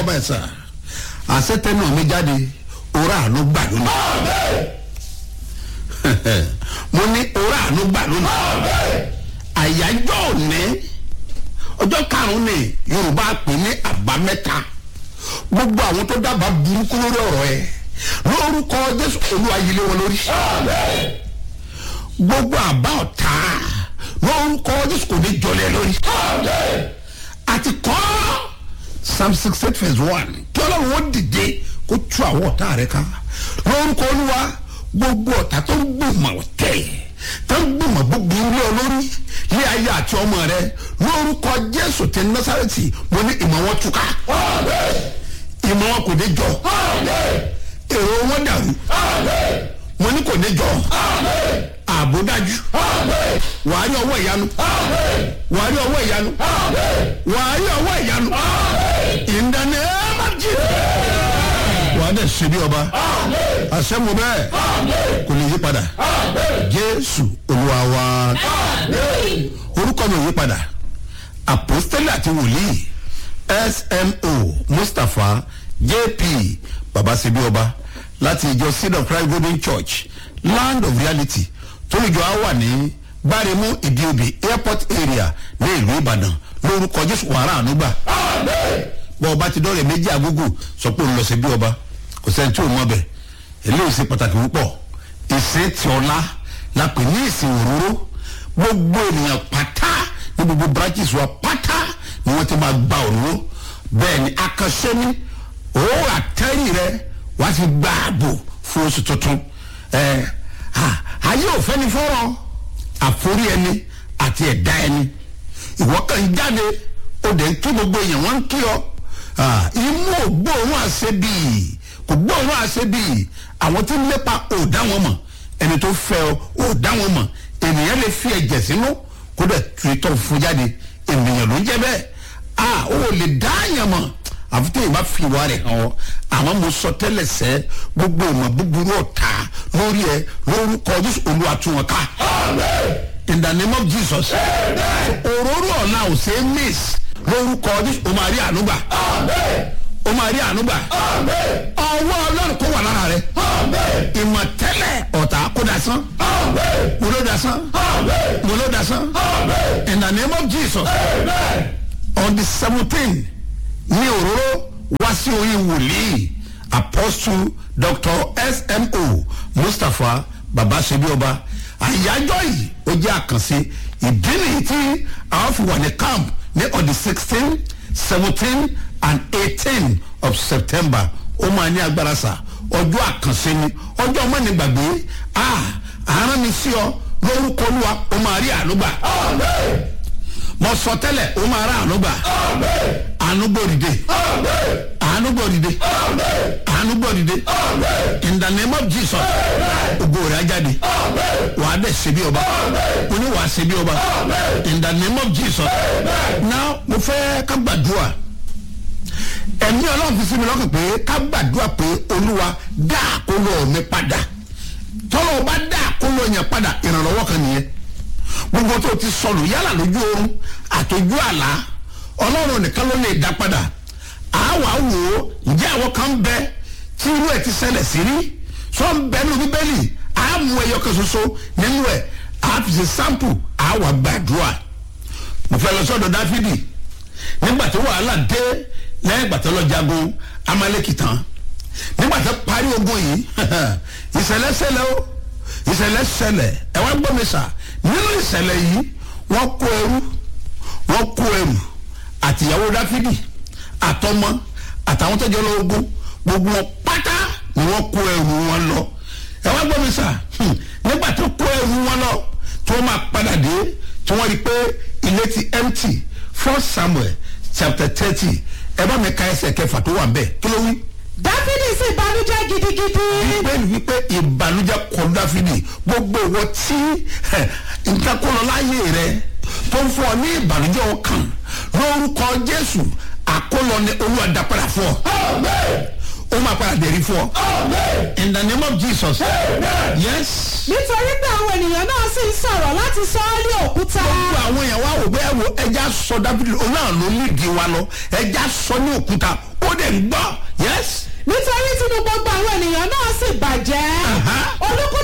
báyìí sà àṣetẹ náà mi jáde òrà àánú gbà lónìí mo ní òrà àánú gbà lónìí àyájọ́ òní ọjọ́ karùn-ún ni yorùbá pè ní àbámẹ́ta gbogbo àwọn tó dábàá burúkú lórí ọ̀rọ̀ ẹ̀ lórúkọ jésù olúwa yílé wọn lórí gbogbo àbá ọ̀tá lórúkọ jésù kò ní jọlẹ̀ lórí àti kọ́ psalm six eight verse one kí ọlọ́run ó dìde kó tú àwọn ọ̀tá rẹ̀ ká lórúkọ olúwa gbogbo ọ̀tá tó ń gbìmọ̀ tẹ̀ tó ń gbìmọ̀ búburú lé ọ lórí ní ayé àti ọmọ rẹ lórúkọ jésù ti násàrẹ́tì mo ní ìmọ̀ wọn túká ìmọ̀ wọn kò ní jọ èrò wọn dàrú mo ní kò ní jọ ààbò dájú wàá rí ọwọ́ ìyanu wàá rí ọwọ́ ìyanu wàá rí ọwọ́ ìyanu ìdáná ẹ má jí wàá dẹ̀ ṣe bí ọba àṣẹ́mu bẹ́ẹ̀ kò lè yí padà jésù olúwa wa orúkọ mi ò yí padà àpòstélì àti wòlíì smo mustapha jp babasebi ọba láti ìjọ seed of christ golden church land of reality tóníjọ á wà ní gbáremú ìdíobì airport area ní ìlú ìbàdàn lórúkọ jésù wàrà ànúgbà bọ́ ọba ti dọ́rẹ̀ méjì àgógò sọ pé òun lọ sí bí ọba kò sẹ́ni tí ò mọ̀ bẹ̀ eléyìí ṣe pàtàkì púpọ̀ ìsìn tí ọlá la pè ní ìsìn òróró gbogbo ènìyàn pátá ní gbogbo branches wa pátá ni wọ́n ti máa gba òróró bẹ́ẹ̀ ni akànṣe ni òun àtẹ́rì rẹ wàá ti gba ààbò fún oṣù tuntun ẹ ayé òfẹ́ ni fọ́rọ̀ àforí ẹni àti ẹ̀dá ẹni ìwọ́ kan jáde ó dẹ̀ ń kí gbogbo èèyàn wọ́n ń kí ọ imú ò gbóòórùn àṣẹ bíi kò gbóòórùn àṣẹ bíi àwọn tí ń lépa ò dá wọn mọ̀ ẹni tó fẹ́ ọ ò dá wọn mọ̀ ènìyàn lè fi ẹ̀jẹ̀ sínú kó dẹ̀ tu ìtọ́ fún jáde ènìyàn ló ń jẹ́ bẹ́ẹ̀ a ò lè dá àyàn mọ̀ àfi tí ìbá fi ìwà rẹ̀ hàn ọ́ àmọ́ mo sọ tẹ́lẹ̀ sẹ́ gbogbo ìmọ̀ búburú ọ̀tá lórí ẹ lórúkọ jésù olúwa tún wọn ká in the name of jesus òróró ọ̀la ò ṣe é miss lórúkọ jésù o máa rí ànúgbà o máa rí ànúgbà ọwọ́ ọlọ́run kó wà lára rẹ ìmọ̀ tẹ́lẹ̀ ọ̀tá kó dasán mo ló dasán mo ló dasán in the name of jesus on the seventeen ní òróró wá sí oyin wòlíì apostle dr smo mustapha babasebioba àyájọ́ yìí ó jẹ́ àkànṣe ìdí nìyí tí àwọn fi wà ní camp ní on the sixteen seventeen and eighteen of september ó máa ní agbára sá ọjọ́ àkànṣe ni ọjọ́ ọmọnì gbàgbé àárán mi sí ọ lórúkọ olúwa ó máa rí ànúgbà mo sọ tẹ́lẹ̀ ó máa rà ànúgbà ànúgbòdìde ànúgbòdìde ànúgbòdìde in the name of jesus ògo rẹ̀ ajáde wàá dẹ̀ ṣe bí ọba mo ní wàá ṣe bí ọba in the name of jesus now mo fẹ́ ká gbàdúrà ẹ̀mí ọlọ́run fi sí mi lọ́kàn pé ká gbàdúrà pé olúwa dá àkóló mi padà tọ́lọ́ bá dá àkóló yẹn padà ìrànlọ́wọ́ kan nìyẹn gbogbo tó ti sọnù yálà lójú oorun àtòjú àlá ọlọ́run nìkan ló lè dá padà àwa wò ó ǹjẹ́ àwọn kan bẹ tí irú ẹ̀ ti ṣẹlẹ̀ sí rí sọ ń bẹ nínú bíbélì àmú ẹyọ kan ṣoṣo nínú ẹ̀ àfìsí sample àwa gbàdúrà mo fẹ́ lọ sọ́dọ̀ dáfídì nígbà tí wàhálà dé lẹ́yìn ìgbà tó lọ jagun amaleki tán nígbà tó parí ogun yìí ìṣẹ̀lẹ̀ ṣẹlẹ̀ o ìṣẹ̀lẹ̀ ṣẹlẹ̀ ẹ̀ wá gbọ́ mi sà nínú ìṣẹ̀lẹ̀ yìí wọ́n kó ẹrú wọ́n kó ẹrù àtìyàwó dáfídì àtọmọ àtàwọn tọjọ lọ ogun gbogbo wọn pátá ni wọ́n kó ẹrù wọn lọ ẹ wá gbọ́ mi sà nígbà tó kó ẹrù wọn lọ tí wọ́n máa padà dé tí wọ́n rí i pé ilé ti empty first samuel chapter thirty ẹ bá mi ka ẹsẹ̀ kẹfà tó wà ń bẹ̀ kí ló wí dáfídì sì banújẹ́ gidigidi. bíbélì wípé ìbànújẹ́ kọ dáfídì gbogbo ìwọ tí nǹkan kó lọ láyé rẹ tó ń fún ọ ní ìbànújẹ́ ọkàn lórúkọ jésù àkólọ ni olúwa dàpadà fún ọ ó máa padà dẹ̀rí fún ọ. in the name of jesus. yes. nítorí pé àwọn ènìyàn náà sì ń sọ̀rọ̀ láti sọ ọ́ ní òkúta. gbogbo àwọn èèyàn wá wò pé ẹ wo ẹja sọ dábìlì òun náà ló ní ìdí wa lọ ẹja sọ ní òkúta ó dẹ̀ ń gbọ́ yes. nítorí tí gbogbo àwọn ènìyàn náà sì bàjẹ́ Aha. olúkúlùkù